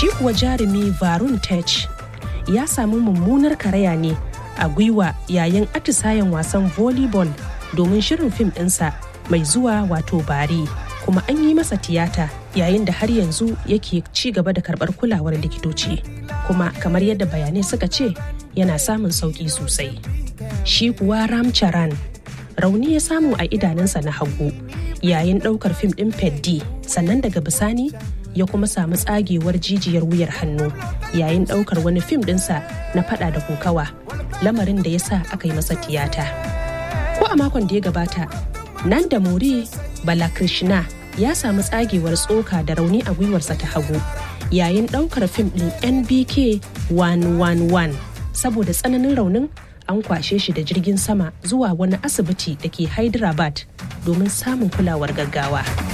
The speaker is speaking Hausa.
shi kuwa jarumi varun tech ya samu mummunar karaya ne a gwiwa yayin atisayen wasan volleyball domin shirin fim ɗinsa mai zuwa wato bari kuma an yi masa tiyata yayin da har yanzu yake ci gaba da karɓar kulawar likitoci kuma kamar yadda bayanai suka ce yana samun sauƙi sosai shi kuwa ramcharan rauni ya samu a idanunsa na hagu yayin ɗaukar fim ɗin peddi sannan daga bisani ya kuma samu tsagewar jijiyar wuyar hannu yayin ɗaukar wani fim ɗinsa na fada da kokawa lamarin da ya sa aka yi masa tiyata ko a makon da ya gabata nan da muri balakrishna ya samu tsagewar tsoka da rauni a gwiwarsa ta hagu yayin ɗaukar fim ɗin nbk 111 saboda tsananin raunin an kwashe shi da jirgin sama zuwa wani asibiti da ke hyderabad domin samun kulawar gaggawa.